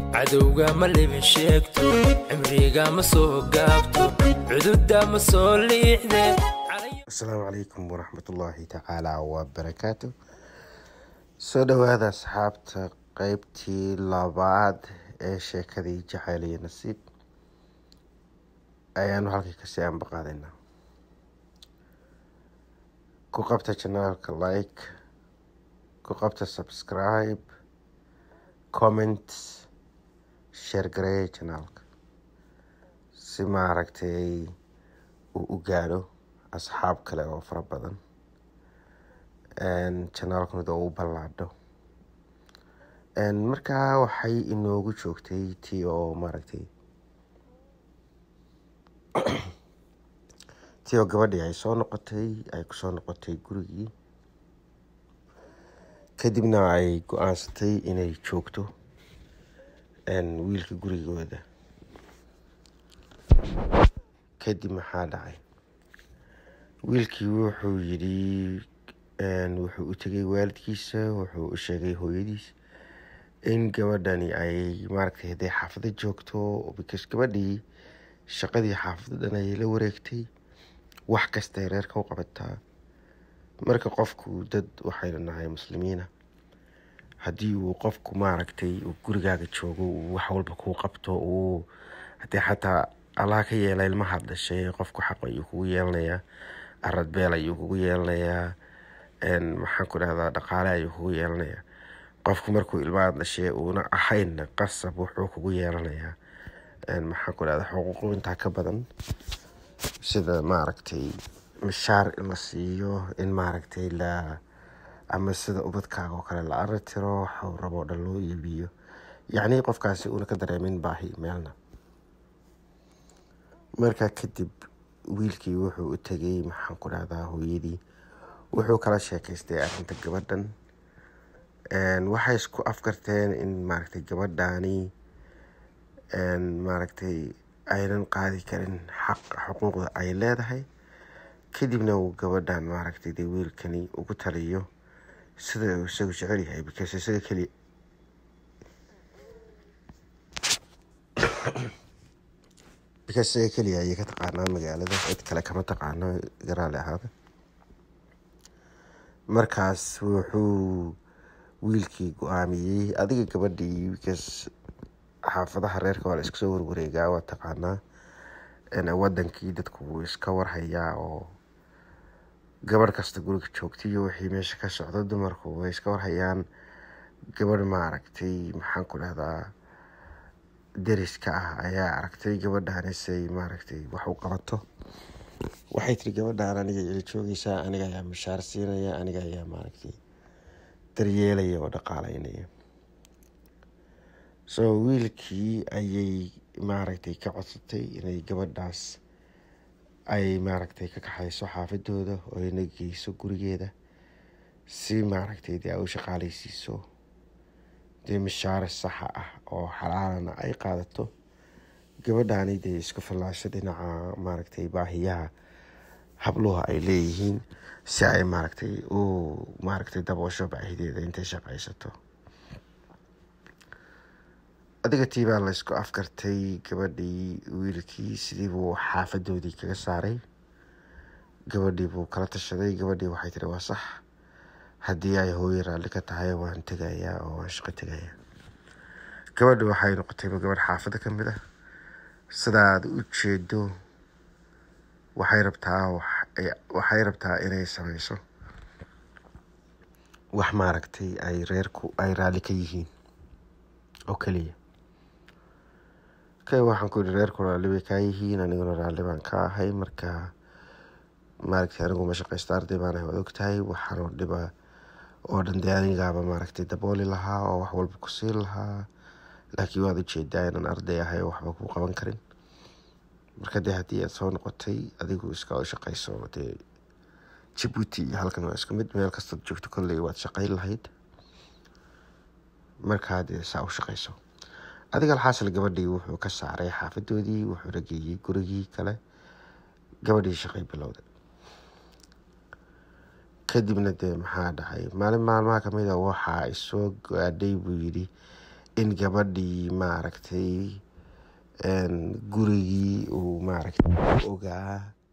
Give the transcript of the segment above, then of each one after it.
cadowga ma libin sheegto cimriga ma soo gaabto cududa ma soo liixde asalaamu calaykum waraxmatullaahi tacaala wabarakaatu soo dhowaada asxaabta qeybtii labaad ee sheekadii jacayl iyo nasiib ayaanu halkii kasii ambaqaadaynaa ku qabta janaalka like ku qabta subscribe comment share gareeya janaalka si maaragtay uu u gaadho asxaab kale oo fara badan janaalkuna u ballaadho markaa waxay inoogu joogtay tii oo maaragtay tii oo gabadhii ay soo noqotay ay kusoo noqotay gurigii kadibna ay go-aansatay inay joogto wiilka gurigooda kadib maxaa dhacay wiilkii wuxuu yidhi wuxuu u tegay waalidkiisa wuxuu u sheegay hooyadiis in gabadhani ay maaragtay hadday xaafado joogto because gabadhii shaqadii xaafado dhan ayay la wareegtay wax kastay reerka u qabataa marka qofku dad waxaynu nahay muslimiina haddii uu qofku maaragtay uu gurigaaga joogo uu wax walba kuu qabto uu haddii xataa allah ka yeela ilmahaad dhashay qofku xaq ayuu kugu yeelanayaa arad beel ayuu kugu yeelanayaa maxaan ku dhahdaa dhaqaale ayuu kugu yeelanayaa qofku markuu ilmahaad dhashay uuna ahaynna qasab wuxuu kugu yeelanayaa maxaan ku dhahdaa xuquuqu intaa ka badan sida maaragtay mishaar in la siiyo in maaragtay la ama sida ubadkaaga oo kale la aritiro waxuu rabo dhan loo iibiyo yacnii qofkaasi uuna ka dareemin baahi meelna markaa kadib wiilkii wuxuu u tegay maxaan ku dhahdaa hooyadii wuxuu kala sheekaystay arrinta gabadhan waxay isku afkarteen in maaragtay gabadhaani maaragtay aynan qaadi karin xaq xuquuqda ay leedahay kadibna uu gabadhan maaragtay dee wiilkani ugu taliyo sida uu isagu jecel yahay because isaga keliya because isaga keliya ayay ka taqaanaa magaalada cid kale kama taqaano garaale ahaada markaas wuxuu wiilkii go-aamiyey adiga gabadhii because xaafadaha reerka waa la iska soo warwareegaa waa taqaanaa wadankii dadku wuu iska warhayaa oo gabadh kasta guriga joogtaiyo wixii meesha ka socdo dumarku way iska warhayaan gabadh maaragtay maxaan ku dhahdaa deriska ah ayaa aragtay gabadhanisay maaragtay wax u qabato waxay tiri gabadhaan aniga ila joogeysaa aniga ayaa mishaar siinaya aniga ayaa maaragtay daryeelaya oo dhaqaaleynaya soo wiilkii ayay maaragtay ka codsatay inay gabadhaas ay maaragtay ka kaxayso xaafadooda oo ayna geyso gurigeeda si maaragtay dee ay u shaqaaleysiiso dee mishaare saxa ah oo xalaalana ay qaadato gabadhaani dee isku fillaasho dhinaca maaragtay baahiyaha habluha ay leeyihiin si ay maaragtay u maaragtay daboosho baahideeda intay shaqaysato adiga tii baa la isku afkartay gabadhii wiilkii sidii buu xaafadoodii kaga saaray gabadhii buu kala tashaday gabadhii waxay tiri waa sax haddii ay hooyo raalli ka tahay waan tegayaa oo waan shaqo tegayaa gabadhi waxay noqotayba gabadh xaafada ka mid ah sidaad u jeedo waxay rabtaa waxay rabtaa inay sameyso wax maaragtay ay reerku ay raalli ka yihiin oo keliya kay waxaan ku yihi reerku raalli bay kaa yihiin aniguna raalli baan ka ahay marka maaragtay anigu ma shaqaysto arday baan ahay waad ogtahay waxaanoo dhiba oo dhan dee anigaaba maaragtay dabooli lahaa oo wax walba ku siin lahaa laakiin waad ujeedaa inaan arday ahay oo waxba kuu qaban karin marka dee haddii aad soo noqotay adigu iska shaqayso dee jabuuti iyo halkan waa isku mid meel kastaad joogto kolley waad shaqayn lahayd markaa dee saa u shaqayso adiga alxaasil gabadhii wuxuu ka saaray xaafadoodii wuxuuna geeyey gurigii kale gabadhii shaqay bilowday kadibna dee maxaa dhacay maalin maalmaha kamid a waxaa isoo gaadhay buu yidhi in gabadhii maaragtay gurigii uu maaragtay u ogaa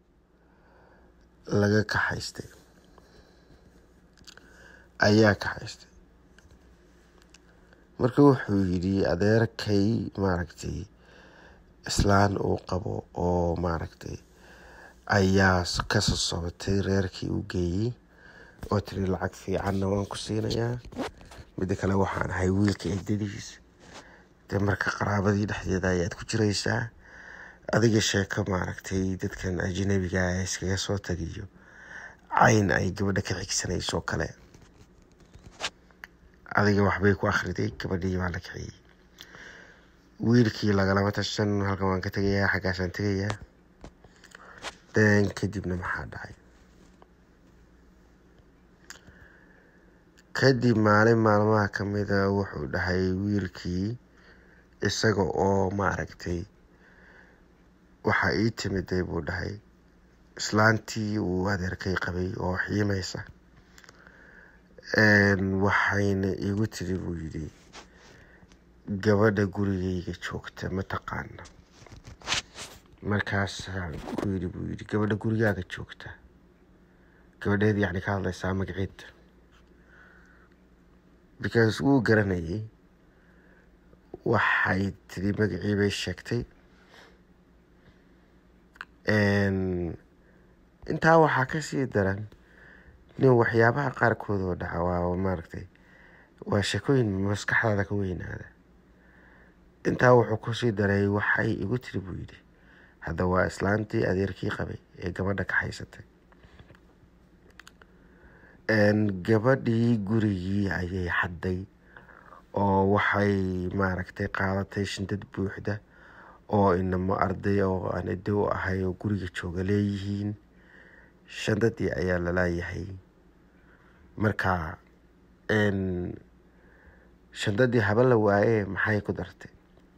laga kaxaystay ayaa kaxaystay marka wuxuu yidhi adeerkay maaragtay islaan uu qabo oo maaragtay ayaa kasoo sobatay reerkii u geeyey oo tiri lacag fiicanna waan ku siinayaa midda kale waxaan ahay wiilka eedadiis dee marka qaraabadii dhexdeeda ayaad ku jiraysaa adiga sheeko maaragtay dadkan ajanabiga ah iskaga soo tagiyo cayn ay gabadha ka xigsanayso kale adiga waxbay ku akhriday gabadhii baa la kiciyey wiilkii lagalama tashan halkan waan ka tegayaa xaggaasaan tegayaa den kadibna maxaa dhacay kadib maalin maalmaha kamida wuxuu dhahay wiilkii isaga oo maaragtay waxaa ii timiday buu dhahay islaantii uu adeerkay qabay oo xiimaysa waxayna igu tiri buu yidhi gabadha gurigayga joogta ma taqaana markaasaan ku yidhi buu yidhi gabadha gurigaaga joogta gabadheed yacni ka hadlaysaa magaceeda because wuu garanayay waxay tiri magacii bay sheegtay intaa waxaa kasii daran nin waxyaabaha qaarkood oo dhaca waa maaragtay waa sheekooyin maskaxdaada ka weynaada intaa wuxuu kusii daray waxay igu tiri buu yidhi hadda waa islaantii adeerkii qabay ee gabadha ka haysatay gabadhii gurigii ayay xadday oo waxay maaragtay qaadatay shindad buuxda oo inamo arday oo aan edo u ahay oo guriga jooga leeyihiin shandadii ayaa lalaayahay marka shandadii haba la waaye maxay ku dartay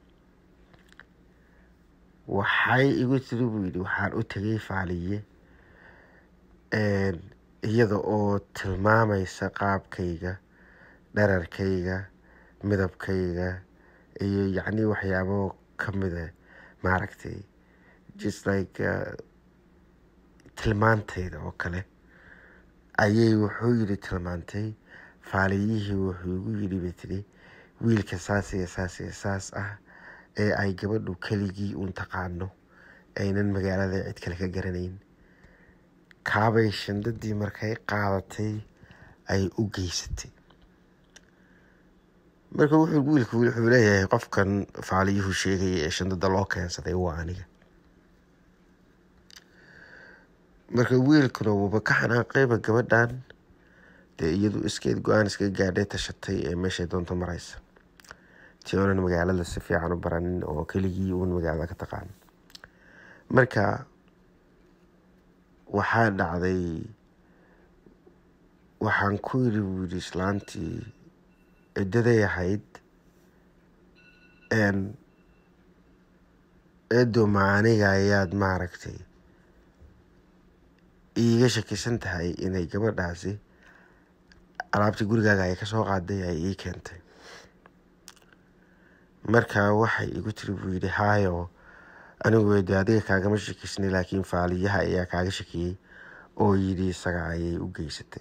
waxay igu tiri buu yidhi waxaan u tegay faaliye iyada oo tilmaamaysa qaabkayga dherarkayga midabkayga iyo yacni waxyaabo kamida maaragtay just like tilmaantayda oo kale ayay wuxuu yidhi tilmaantay faaliyihii wuxuu igu yidhi bay tiri wiilka saas iyo saas iyo saas ah ee ay gabadhu keligii uun taqaano aynan magaalada cid kale ka garanayn kaabay shandadii markay qaadatay ay u geysatay marka wuxuu wiilku wuxuu leeyahay qofkan faaliyuhu sheegaya ee shandada loo keensaday waa aniga marka wiilkuna wuuba ka xanaaqayba gabadhan dee iyadu iskeed go-aan iskaga gaadhay tashatay ee meeshay doonto maraysa ti oonan magaalada si fiican u baranin oo keligii uun magaalada ka taqaan marka waxaa dhacday waxaan ku yiri buu yidhi islaantii ciddaday ahayd eedo maaniga ayaad maaragtay iiga shakisan tahay inay gabadhaasi alaabtii gurigaaga ay kasoo qaaday ay ii keentay marka waxay igu tiri buu yidhi haayo anigu de adiga kaagama shakisnay laakiin faaliyaha ayaa kaaga shakiyey oo yidhi isaga ayay u geysatay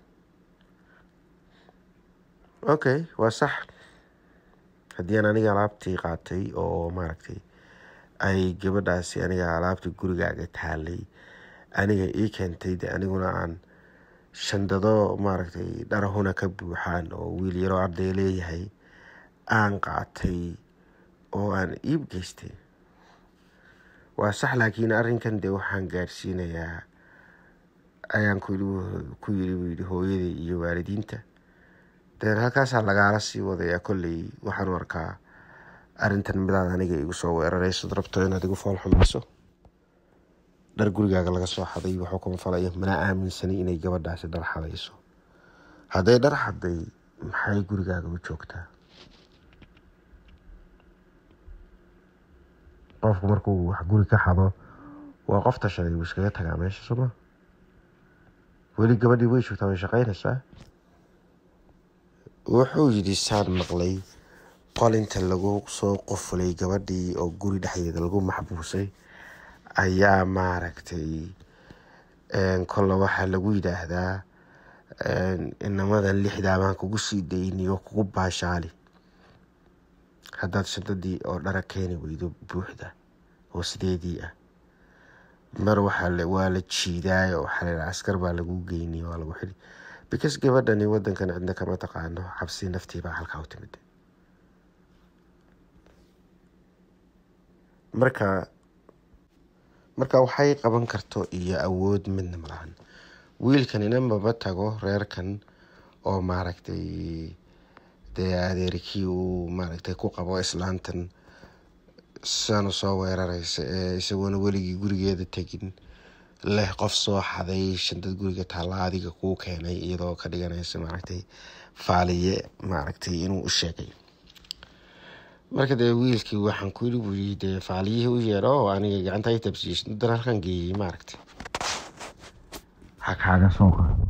okay waa sax haddii aan aniga alaabtii qaatay oo maaragtay ay gabadhaasi aniga alaabtii gurigaaga taalay aniga ii keentay de aniguna aan shandado maaragtay dharahuna ka buuxaan oo wiil yaroo arday leeyahay aan qaatay oo aan iib geystay waa sax laakiin arrinkan dee waxaan gaadhsiinayaa ayaan ku yiri buu yidhi hooyadii iyo waalidiinta deen halkaasaa lagaala sii wadayaa kolley waxaan u arkaa arrintan midaad aniga igu soo weerarayso rabto inaad igu fool xumayso dhar gurigaaga laga soo xaday waxuu kuma falaya mana aaminsani inay gabadhaasi dhar xadayso hadday dhar xaday maxay gurigaaga u joogtaa qofku markuu wax guri ka xado waa qof tashaday wuu iskaga tagaa meesha sooma weli gabadhii way joogtaa way shaqaynaysaa wuxuu yidhi saan maqlay qolinta lagu soo qufulay gabadhii oo guri dhexdeeda lagu maxbuusay ayaa maaragtay kolle waxaa lagu yidhaahdaa inamadan lixdaa baan kugu sii dayniyo kugu baashaali haddaad shantadii oo dhara keeni weydo buuxda oo sideedii ah mar waxaa waa la jiidaayo waxaa la askar baa lagu geyniy waa lagu xili because gabadhani wadankan cidna kama taqaano cabsi naftiibaa halkaa u timid marka marka waxay qaban karto iyo awood midna malahan wiilkanina maba tago reerkan oo maaragtay dee adeerkii uu maaragtay ku qabo islaantan sidaanu soo weerareysa ee isagoona weligii gurigeeda tegin leh qof soo xaday shantad guriga taalla adiga kuu keenay iyadoo ka dhiganaysa maaragtay faaliye maaragtay inuu u sheegay marka dee wiilkii waxaan ku yiri buu yii dee faaliyihii u yeedho oo aniga gacanta ay tabsiish dan halkan geeyey maaragtay ha kaaga soo qaado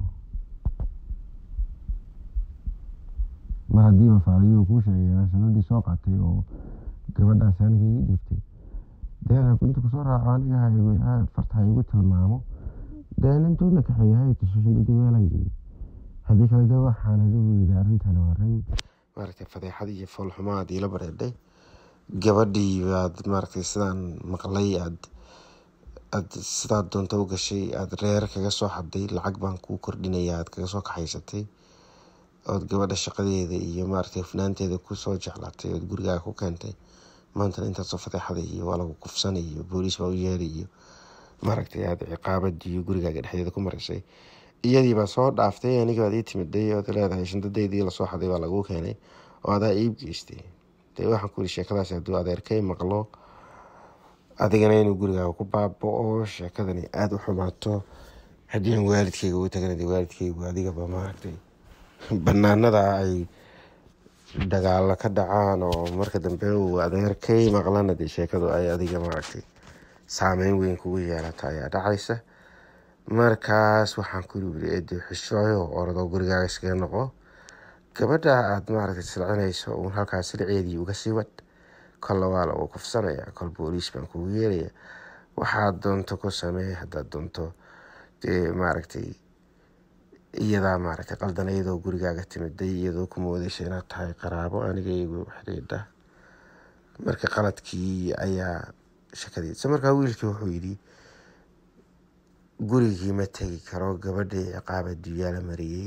mar haddiiba faaliyuhu kuu sheegay sanadii soo qaatay oo gabadhaas aniga ii dhiibtay deen inta kusoo raaco aniga farta ha igu tilmaamo deen intuuna kaxeeya hay tuso shandadii weelan geeyey haddii kale de waxaan adigu yidhi arrintan waa arrin maaragtay fadeexad iyo foolxumo aad iila bareedhay gabadhii baad maaragtay sidaan maqlay aad aad sidaad doonto u gashay aada reer kaga soo xaday lacag baan kuu kordhinaya aad kaga soo kaxaysatay ood gabadha shaqadeeda iyo maaragtay hufnaanteeda kusoo jeclaatay ood gurigaaga ku keentay maantana intaasoo fadeexada iyo waa lagu kufsanay iyo booliis baa u yeeray iyo maaragtay aada ciqaabadii iyo gurigaaga dhexdeeda ku maraysay iyadii baa soo dhaaftay aniga baad ii timiday ood leedahay shandadeydii lasoo xaday baa lagu keenay oo adaa iib geystay dee waxaan ku yidhi sheekadaas hadduu adeerkay maqlo adigana inuu gurigaaga ku baaba-o sheekadani aada u xumaato haddii aan waalidkayga ugu tagana dee waalidkaygu adigaba maaragtay banaanada ay dagaalo ka dhacaan oo marka dambe uu adeerkay maqlana dee sheekadu ay adiga maaragtay saameyn weyn kugu yeelata ayaa dhacaysa markaas waxaan ku yiri eedii xishooyo oradoo gurigaaga iskaga noqo gabadha aada maaragtay silcinayso uun halkaas silceedii uga sii wad kolla waa lagu kufsanaya kol booliis baan kugu yeelaya waxaad doonto ku samee haddaad doonto dee maaragtay iyadaa maaragtay qaldan iyadoo gurigaaga timiday iyadoo ku moodeysa inaad tahay qaraabo aniga igu xidhiidha marka qaladkii ayaa shakadiisa markaa wiilkii wuxuu yidhi gurigii ma tegi karo gabadhii ciqaaba duyaala mariyey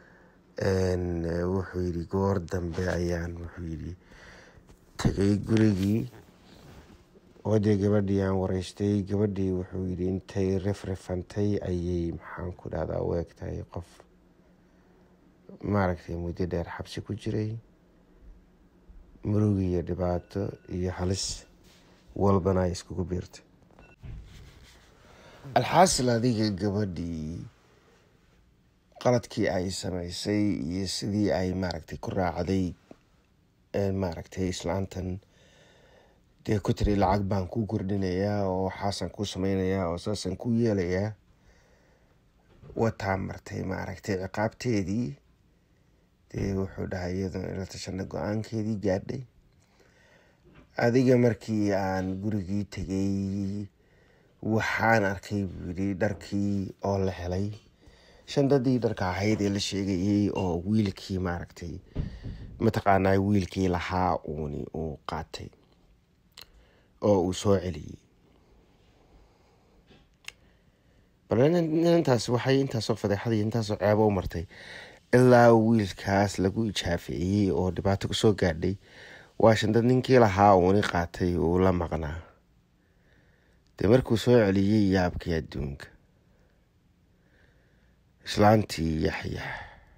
wuxuu yidhi goor dambe ayaan wuxuu yidhi tegay gurigii oo dee gabadhii aan wareystay gabadhii wuxuu yidhi intay rifrifantay ayay maxaan ku dhahdaa u eg tahay qof maaragtay muddo dheer xabsi ku jiray murug iyo dhibaato iyo halis walbana ay iskugu biirtay alxaasil adiga gabadhii qaladkii ay sameysay iyo sidii ay maaragtay ku raacday maaragtay islaantan dee ku tiri lacag baan kuu kordhinayaa oo waxaasaan kuu sameynayaa oo saasaan kuu yeelayaa wataa martay maaragtay ciqaabteedii dee wuxuu dhahay iyadoo ila tashana go-aankeedii gaadhay adiga markii aan gurigii tegay waxaan arkay buu yidhi dharkii oo la helay shandadii dharka ahayd ee la sheegayay oo wiilkii maaragtay mataqaanaa wiilkii lahaa uuni uu qaatay oo uu soo celiyey bal intaas waxay intaasoo fadeexadii intaasoo ceebo u martay ilaa wiilkaas lagu ijaafeeyey oo dhibaato kusoo gaadhay waa shandad ninkii lahaa uuni qaatay uu la maqnaa dee markuu soo celiyey yaabkii adduunka islaantii yaxyax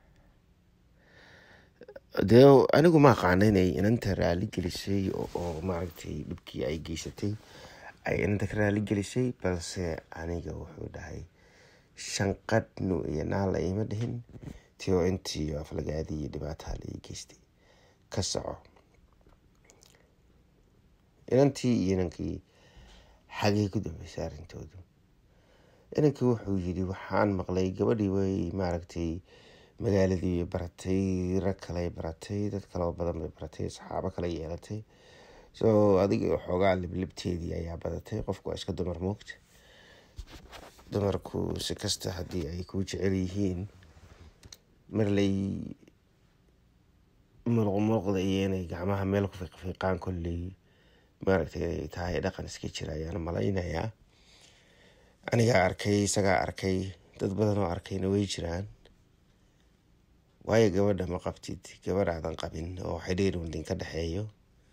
dee anigu ma aqaana inay inanta raali gelisay oo maaragtay dhibkii ay geysatay ay inanta ka raali gelisay balse aniga wuxuu dhahay shanqadhnu iyo naala ima dhihin tio intii aflagaadii iyo dhibaataha la ii geystay ka soco inantii iyo inankii xagay ku dambeysay arrintoodu inankii wuxuu yidhi waxaan maqlay gabadhii way maaragtay magaaladii bay baratay rag kale baratay dad kaleo badan bay baratay saxaabo kale yeelatay so adiga xoogaa liblibteedii ayaa badatay qofku waa iska dumar moogta dumarku si kasta haddii ay ku jecel yihiin marley muluqmuluqda iyo inay gacmaha meel ku fiiqfiiqaan kolley maaragtay inay tahay dhaqan iska jira ayaan malaynayaa anigaa arkay isagaa arkay dad badan oo arkayna way jiraan waayo gabadha ma qabtid gabadh aadan qabin oo xidhiir waldin ka dhexeeyo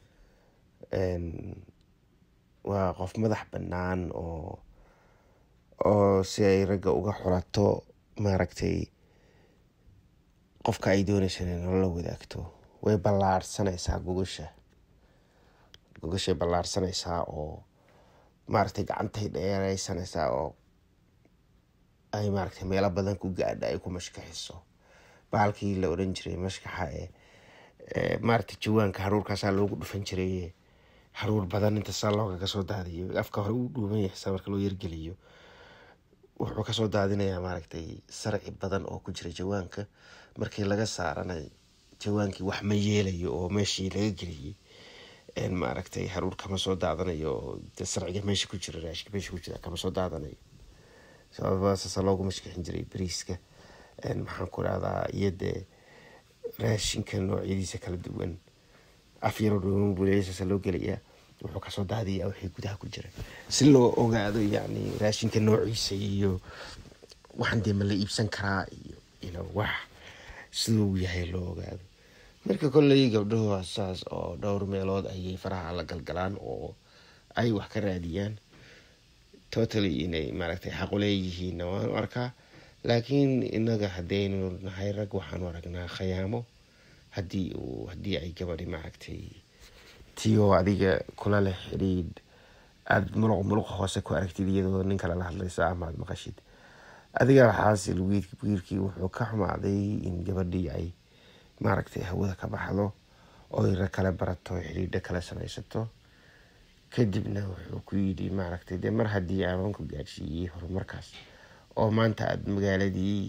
waa qof madax bannaan oo oo si ay ragga uga xulato maaragtay qofka ay doonaysa inay nolola wadaagto way ballaarsanaysaa gogasha gogashay ballaarsanaysaa oo maaragtay gacantay dheereysanaysaa oo ay maaragtay meelo badan ku gaadha ay ku mashkaxiso bahalkii la odhan jiray mashkaxa ee maaragtay jawaanka haruurkaasaa loogu dhufan jiray haruur badan inta saa looga kasoo daadiyo afka hore uu dhuuban yahay saa marka loo yargeliyo wuxuu kasoo daadinayaa maaragtay sarci badan oo ku jira jawaanka markii laga saarana jawaankii wax ma yeelayo oo meeshii laga geliyey maaragtay haruur kama soo daadanayo oo sarciga meesha ku jira raashika meesha ku jira kama soo daadanayo sababasaasa loogu mashkixin jiray bariiska maxaan ku rahdaa iyo dee raashinka noocyadiisa kala duwan afyaro dhuuman buleyasaasa loo gelayaa wuxuu kasoo daadiyaa wixii gudaha ku jira si loo ogaado yacni raashinka noociisa iyo waxaan dee ma la iibsan karaa iyo ino wax siduu yahay loo ogaado marka kolley gabdhahu saas oo dhowr meelood ayay faraha la galgalaan oo ay wax ka raadiyaan totally inay maaragtay xaqu leeyihiinna waanu arkaa laakiin inaga haddaynu nahay rag waxaanu aragnaa khayaamo haddii uu haddii ay gabadhi maaragtay tioo adiga kula leh xidhiidh aada muluq muluq hoose ku aragtid iyadoo nin kale la hadlaysa ama aada maqashid adiga xaasil wiilkii wuxuu ka xumaaday in gabadhii ay maaragtay hawada ka baxdo oy rag kale barato xidhiidho kale samaysato kadibna wuxuu ku yidhi maaragtay dee mar haddii aan ku gaadhsiiyey horumarkaas oo maanta aada magaaladii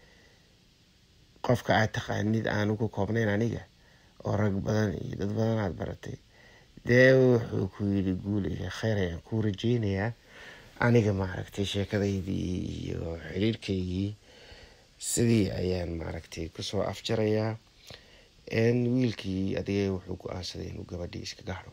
qofka aad taqaanid aanu ku koobnayn aniga oo rag badan iyo dad badan aad baratay dee wuxuu ku yidhi guul iyo kheyr ayaan kuu rajeynayaa aniga maaragtay sheekadaydii iyo xiriirkaygii sidii ayaan maaragtay kusoo afjarayaa wiilkii adiga wuxuu go-aansaday inuu gabadhii iska gaxdo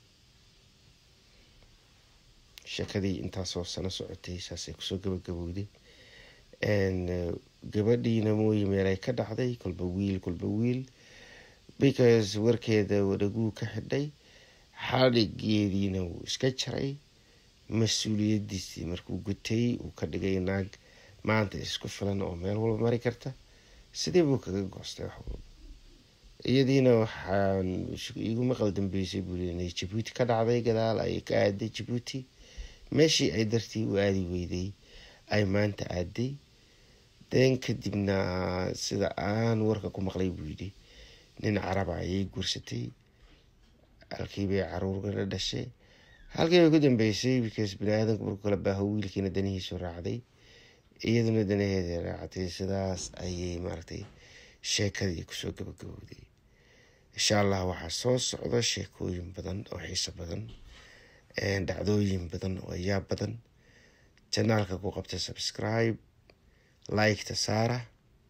sheekadii intaasoo sano socotay saasay kusoo gabagabowday gabadhiina mooyi meelay ka dhacday kolba wiil kolba wiil because warkeeda wadhaguu ka xidhay xadhigeediina wuu iska jaray mas-uuliyadiisii markuu gutay uu ka dhigay naag maanta isku filan oo meel walba mari karta sidii buu kaga goostay wax walba iyadiina waxaan igu maqal dambeysay buuli inay jabuuti ka dhacday gadaal ay ka aaday jabuuti meeshii ay dartii u aadi weyday ay maanta aaday den kadibna sida aan warka ku maqlay buu yidhi nin caraba ayay guursatay halkiibay caruurgana dhashay halkii bay ku dambeysay because bani-aadanku markuu kala baaho wiilkiina danihiisu raacday iyaduna danaheeda raacday sidaas ayay maaragtay sheekadii kusoo gabagabowday insha allah waxaa soo socda sheekooyin badan oo xiiso badan dhacdooyin badan oo ayaa badan janaalka ku qabta subscribe liketa saara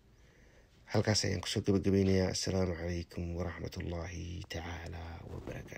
halkaas ayaan kusoo gabagabeynayaa assalaamu calaykum waraxmat ullaahi tacaala wabarakaatu